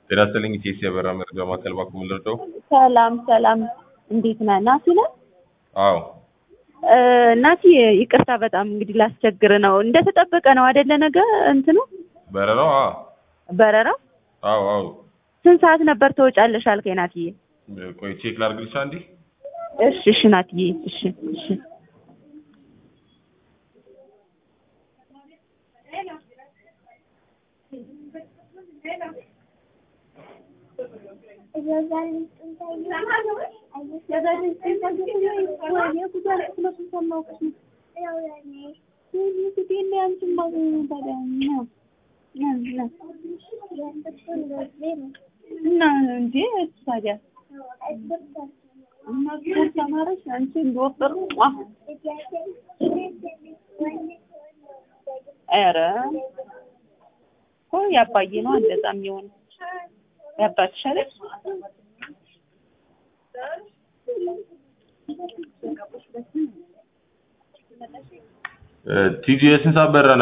ጤና ይስጥልኝ ኢቴስ የበራ መረጃ ማዕከል ባኩ ምልርደው ሰላም ሰላም፣ እንዴት ነህ? ናቲ ነህ? አዎ እ ናቲ ይቅርታ በጣም እንግዲህ ላስቸግር ነው። እንደተጠበቀ ነው አይደለ? ነገ እንትኑ በረራው አ በረራው አዎ አዎ ስንት ሰዓት ነበር ትወጫለሽ አልከኝ ናትዬ? ቆይ ቼክ ላድርግልሽ አንዴ እሺ እሺ ናትዬ እሺ እሺ እና እንጂ ታዲያ እና ስፖርት ተማረሽ አንቺ እንደወፈሩ ኧረ እኮ ያባዬ ነው እንደዛ የሚሆን ያባትሽ አይደል? ቲጂ የስንት ሰዓት በረራ